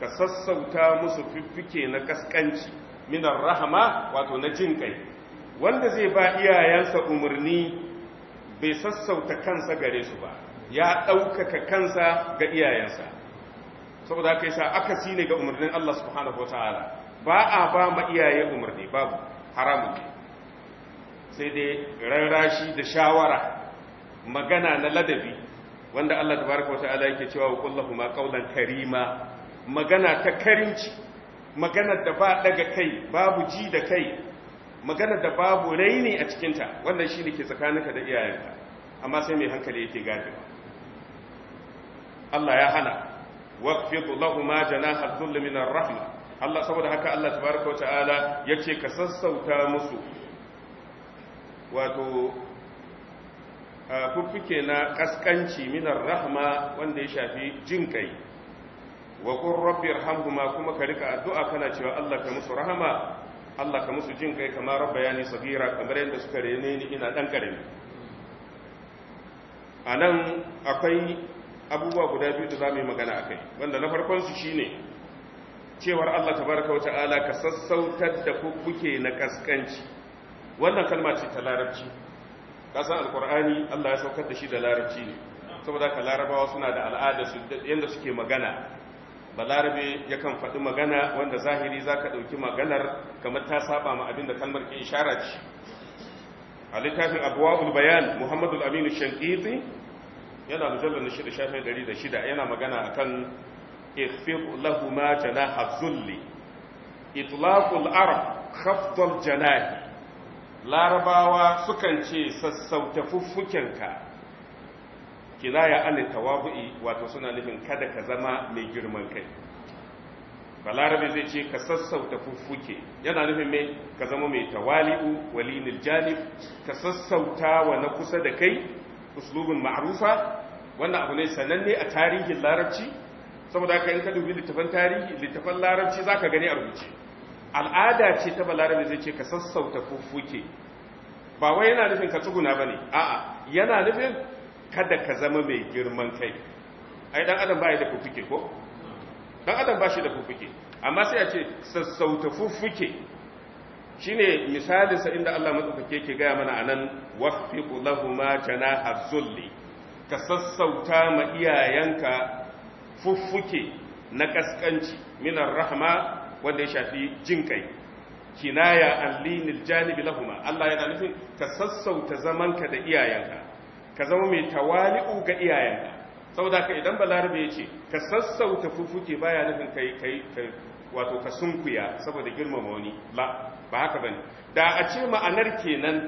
ka sassauta musu fiffike na kaskanci minar rahama wato na jin kai wanda zai ba iyayensa umarni bai sassauta kansa gare su ba ya ɗaukaka kansa ga iyayensa saboda haka yasa akasi ne ga umarnin Allah subhanahu wataala ba a ba ma iyaye umarni babu haramun ne sai dai rarrashi da shawara magana na ladabi wanda Allah tabaraka wataala yake cewa wa kullahu ma qawlan karima magana ta karimci magana da ba daga kai babu ji da kai magana da babu raini a cikinta wannan shi ne ke tsakaninka da iyayenka amma sai mai hankali yake gadewa Allah ya hana waqfidu lahumma janaha dhull min ar-rahma Allah saboda haka Allah tabaraka wa ta'ala yace ka sassauta musu wato fuffuke na kaskanci min ar-rahma wanda ya shafi jin kai wa qur rabbi irhamhuma kuma ka rika addu'a kana cewa Allah ka musu rahama Allah ka musu jin kai kamar rabbayani sagira kamar yadda suka rene ni ina dan karami anan akwai abubuwa guda biyu da zamu yi magana akai wanda na farkon su shine cewar Allah tabaraka wata'ala ka sassautar da kuke na kaskanci wannan kalma ce ta larabci kasan alqur'ani Allah ya saukar da shi da larabci ne saboda ka larabawa suna da al'ada su yanda suke magana balarabe yakan faɗi magana wanda zahiri za ka ɗauki maganar kamar ta saba ma abin da kalmar ke ishara ce a littafin abuwa'ul bayan muhammadu aminu shankiti yana mujallar na shida shafin dari da shida yana magana a kan ifir lahuma janaha zulli itlaqul arab khafdal janahi larabawa sukan ce sassauta fuffukenka kinaya an tawabu'i wato suna nufin kada ka zama mai girman kai balarabe zai ce ka sassauta fuffuke yana nufin mai ka zama mai tawali'u walinil janib ka sassauta wa na kusa da kai uslubun ma'rufa wannan abu ne sananne a tarihin larabci saboda haka in ka dubi littafan tarihi littafan larabci zaka gani a rubuce al'ada ce ta balarabe zai ce ka sassauta fuffuke ba wai yana nufin ka tsuguna bane a'a yana nufin kada ka zama mai girman kai ai dan adam bai da fuffuke ko dan adam ba shi da fuffuke amma sai a ce sassauta fuffuke shine misalin sa inda Allah madaukake yake gaya mana anan waqfiqu lahumu janaha zulli ka sassauta ma iyayenka fuffuke na kaskanci minar rahma wanda ya shafi jin kai kinaya an linil janibi lahuma Allah yana nufin ka sassauta zamanka da iyayenka ka zama mai tawali'u ga iyayenka saboda ka idan balarabe ya ce ka sassauta fufuke baya nufin kai kai wato ka sunkuya saboda girmama wani la ba haka bane da a ce ma'anar kenan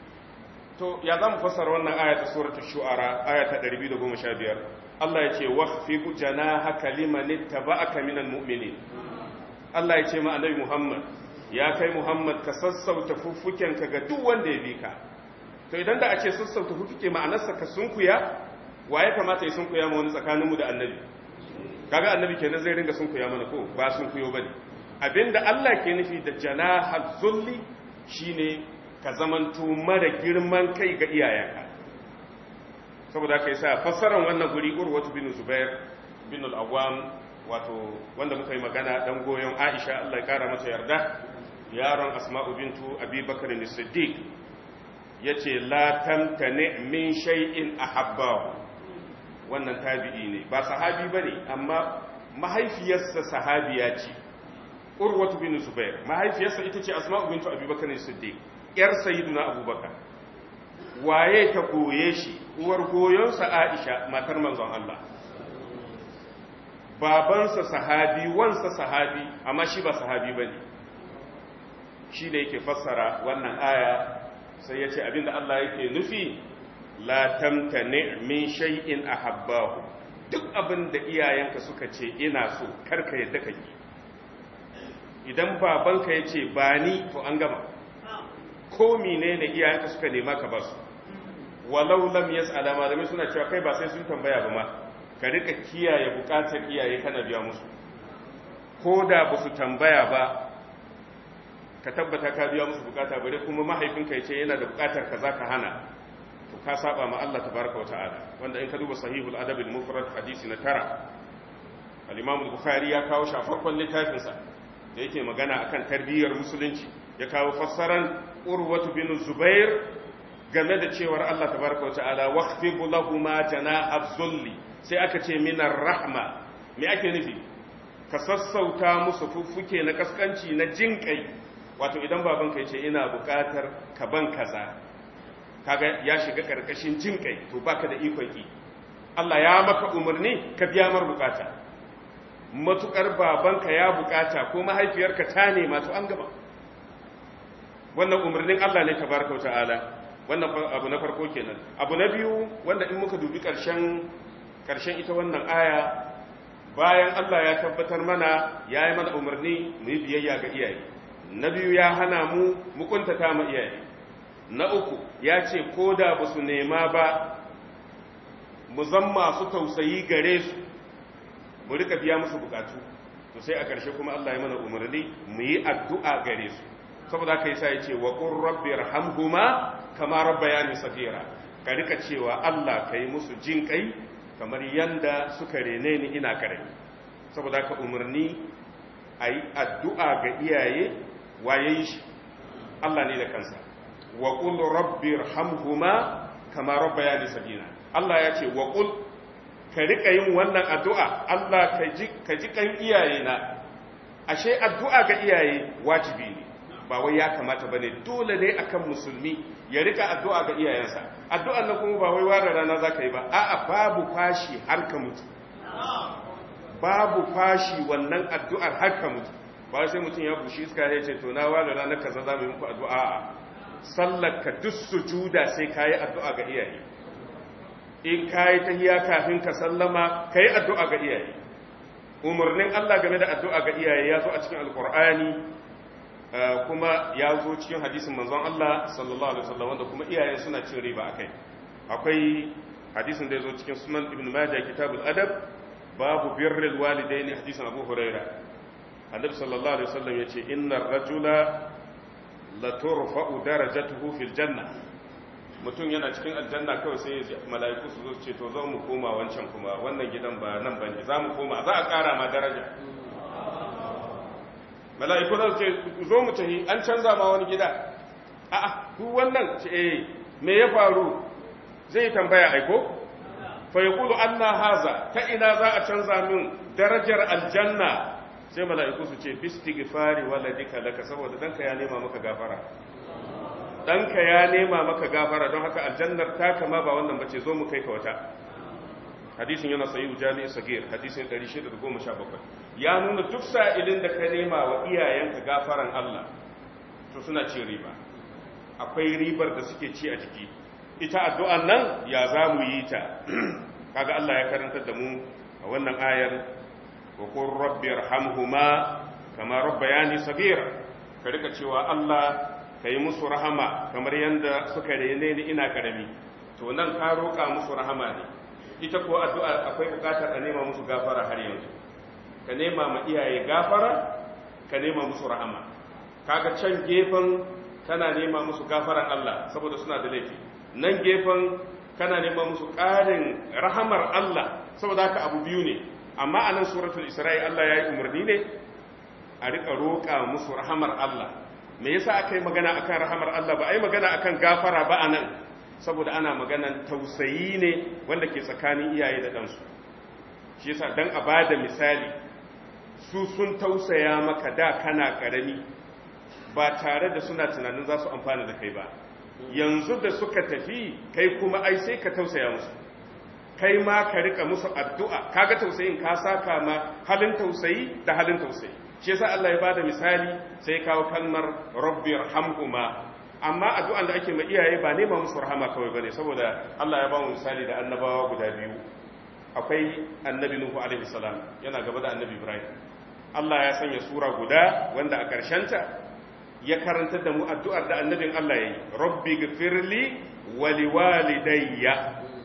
to ya zamu fassara wannan aya ta suratul shu'ara aya ta 215 Allah ya ce wahfiqu janahaka liman ittaba'aka minal mu'minin Allah ya ce ma annabi Muhammad ya kai Muhammad ka sassauta fuffukenka ga duk wanda ya bi ka to idan da a ce sassauta fuffuke ma'anarsa ka sunkuya wa ya kamata ya sunkuya ma wani tsakaninmu da annabi kaga annabi kenan zai ringa sunkuya mana ko ba sunkuyo bane abinda Allah ke nufi da janahal zulli shine ka zamanto mara girman kai ga iyayenka saboda kai sa fassarar wannan guri urwatu bin zubair bin al-awwam wato wanda muka yi magana dan goyon Aisha Allah ya kara mata yarda yaron Asma'u bintu Abi Bakr as-Siddiq yace la tamtani min shay'in ahabbahu wannan tabi'i ne ba sahabi bane amma mahaifiyarsa sahabiya ce Urwatu bin Zubair mahaifiyarsa ita ce Asma'u bintu Abi Bakr as-Siddiq yar sayyiduna Abubakar waye ta koye shi uwar goyonsa Aisha matar manzon Allah babansa sahabi wansa sahabi amma shi ba sahabi ba ne shi da yake fassara wannan aya sai ya ce abinda Allah yake nufi la tamtani min shay'in ahabbahu duk abinda iyayenka suka ce ina so karka yadda ka yi idan babanka ya ce ba ni to an gama ko menene iyayenka suka nema ka ba su walau lam yas'ala malamai suna cewa kai ba sai sun tambaya ba ma ka rika kiyaye bukatar iyaye kana biya musu ko da ba su tambaya ba ka tabbata ka biya musu bukata bare kuma mahaifinka ya ce yana da bukatar ka za ka hana to ka saba ma Allah tabaraka wa ta'ala wanda in ka duba sahihul adab al mufrad hadisi na tara al-imam bukhari ya kawo shi a farkon littafinsa da yake magana akan tarbiyyar musulunci ya kawo fassaran urwatu bin zubair game da cewar Allah tabaraka wata'ala waqfibu lahuma janaha zulli sai aka ce minar rahma me ake nufi ka sassauta musu fuffuke na kaskanci na jinkai wato idan babanka ya ce ina bukatar ka ban kaza kaga ya shiga karkashin jinkai to baka da ikon ki Allah ya maka umarni ka biya mar bukata matukar babanka ya bukata ko mahaifiyarka ta nema to an gaba wannan umarnin Allah ne tabaraka ta'ala wannan abu na farko kenan abu na biyu wanda in muka dubi karshen karshen ita wannan aya bayan Allah ya tabbatar mana ya yi mana umarni mu yi biyayya ga iyaye na biyu ya hana mu mu kuntata ma iyaye na uku ya ce ko da ba su nema ba mu zan masu tausayi gare su mu rika biya musu bukatu to sai a ƙarshe kuma Allah ya mana umarni mu yi addu'a gare su saboda kai sai ya ce wa qur rabbi irhamhuma kama rabbayani saghira ka rika cewa Allah kai musu jin kai kamar yanda suka rene ni ina karami saboda ka umarni ayi addu'a ga iyaye waye shi Allah ne da kansa wa qul rabbi irhamhuma kama rabbayani saghira Allah ya ce wa qul ka rika yin wannan addu'a Allah ka ji kan iyaye na ashe addu'a ga iyaye wajibi ne ba wai ya kamata ba ne dole ne akan musulmi ya rika addu'a ga iyayensa addu'an nan kuma ba wai ware rana za ka yi ba a'a babu fashi har ka mutu babu fashi wannan addu'ar har ka mutu ba sai mutum ya bushi iska ya ce to na ware ranar kaza za mu yi muku addu'a a sallar ka duk sujuda sai ka yi addu'a ga iyaye in ka yi tahiya kafin ka sallama ka yi addu'a ga iyaye umarnin Allah game da addu'a ga iyaye ya zo a cikin alkur'ani kuma ya zo cikin hadisin manzon Allah sallallahu alaihi wasallam wanda kuma iyayen suna cin riba akai akwai hadisin da ya zo cikin sunan ibn majah kitabul adab babu birrul walidaini hadisin abu huraira annabi sallallahu alaihi wasallam yace innar rajula la turfa'u darajatuhu fil janna mutum yana cikin aljanna kawai sai mala'iku su zo su ce to zo mu koma wancan kuma wannan gidan ba nan bane za mu koma za a ƙara ma daraja mala'iku za su ce zo mu tafi an canza ma wani gida a'a duk wannan ce eh me ya faru zai tambaya aiko fa yaqulu anna haza ta ina za a canza min darajar aljanna sai mala'iku su ce bistighfari waladika laka saboda danka ya nema maka gafara ɗanka ya nema maka gafara don haka aljannar ta kama ba wannan bace zo mu kai ka wata hadisin yana sayi jami'in sagir hadisin 617 ya nuna duk sa'ilin da ka nema wa iyayenka gafaran Allah to suna ci riba akwai ribar da suke ci a jiki ita addu'an nan ya za mu yi ta kaga Allah ya karantar da mu a wannan ayar wa qur rabbi irhamhuma kama rabbayani sagira ka rika cewa Allah ka yi musu rahama kamar yadda suka rene ni ina karami to nan ka roƙa musu rahama ne ita ko addu'a akwai buƙatar a nema musu gafara har yanzu ka nema ma iyaye gafara ka nema musu rahama kaga can gefen kana nema musu gafaran Allah saboda suna da laifi nan gefen kana nema musu ƙarin rahamar Allah saboda haka abu biyu ne amma a nan suratul isra'i Allah ya yi umarni ne a riƙa roƙa musu rahamar Allah me yasa aka yi magana akan rahamar Allah ba a yi magana akan gafara ba a nan saboda ana maganan tausayi ne wanda ke tsakanin iyaye da ɗansu shi yasa dan a ba da misali su sun tausaya maka da kana ƙarami ba tare da suna tunanin za su amfana da kai ba yanzu da suka tafi kai kuma ai sai ka tausaya musu kai ma ka rika musu addu'a kaga tausayin ka saka ma halin tausayi da halin tausayi shi yasa Allah ya bada misali sai kawo kalmar rabbir hamhuma amma addu'an da ake ma iyaye ba nema musu rahama kawai bane saboda Allah ya ba mu misali da annabawa guda biyu akwai annabi nuhu alaihi salam yana gaba da annabi ibrahim Allah ya sanya sura guda wanda a ta ya karanta da mu addu'ar da annabin Allah yayi rabbi gfirli wa liwalidayya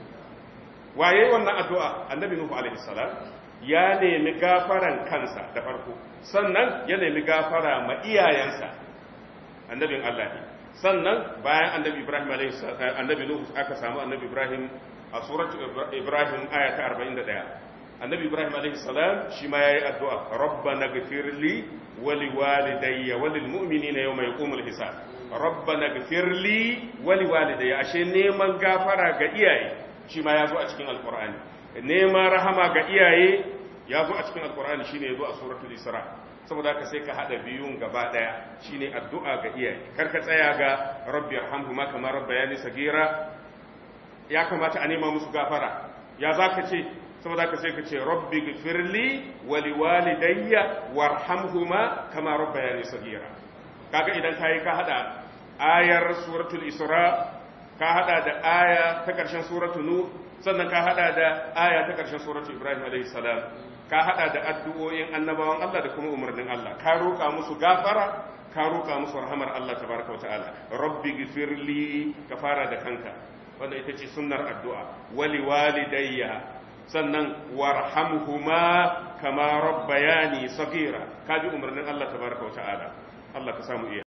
waye wannan addu'a annabi nuhu alaihi salam ya nemi gafaran kansa da farko sannan ya nemi gafara ma iyayensa annabin Allah ne sannan bayan annabi Ibrahim annabi Nuhu aka samu annabi Ibrahim a surat Ibrahim aya ta 41 annabi ibrahim alaihi salam shi ma yayi addu'a rabbana ghfirli wa liwalidayya wa lil mu'minina yawma yaqumul hisab rabbana ghfirli wa liwalidayya ashe neman gafara ga iyaye shi ma yazo a cikin alqur'ani neman rahama ga iyaye yazo a cikin alqur'ani shine yazo a suratul isra saboda haka sai ka hada biyun gaba daya shine addu'a ga iyaye karka tsaya ga rabbi arhamhuma kama rabbayani sagira ya kamata a nema musu gafara ya zaka ce saboda haka sai ka ce rabbi gfirli wa liwalidayya warhamhuma kama rabbayani sagira kaga idan kai ka hada ayar suratul isra ka hada da aya ta karshen suratul nur sannan ka hada da aya ta karshen suratul ibrahim alayhi salam ka hada da addu'o'in annabawan Allah da kuma umarnin Allah ka roƙa musu gafara ka roƙa musu rahamar Allah tabaraka wa ta'ala rabbi gifirli ka fara da kanka wanda ita ce sunnar addu'a wali walidayya sannan warhamhuma kama rabbayani sagira ka bi umarnin Allah tabaraka wa ta'ala Allah ka samu iya